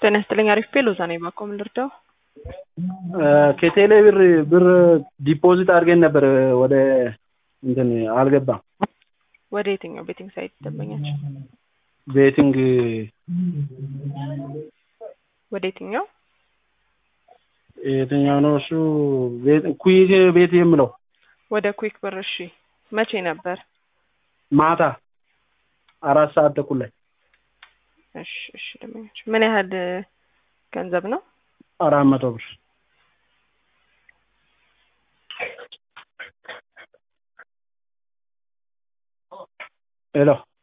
ጤና ይስጥልኝ። አሪፍ ፔሎዛ ነኝ። ባኮ ምን ልርዳው? ከቴሌ ብር ብር ዲፖዚት አድርገን ነበር ወደ እንትን አልገባም። ወደ የትኛው ቤቲንግ ሳይት ደንበኛቸው? ቤቲንግ ወደ የትኛው? የትኛው ነው እሱ? ኩይክ ቤት የምለው ወደ ኩዊክ ብር። እሺ መቼ ነበር? ማታ አራት ሰዓት ተኩል ላይ እሺ እሺ። ደንበኛቸው ምን ያህል ገንዘብ ነው? አራት መቶ ብር ሄሎ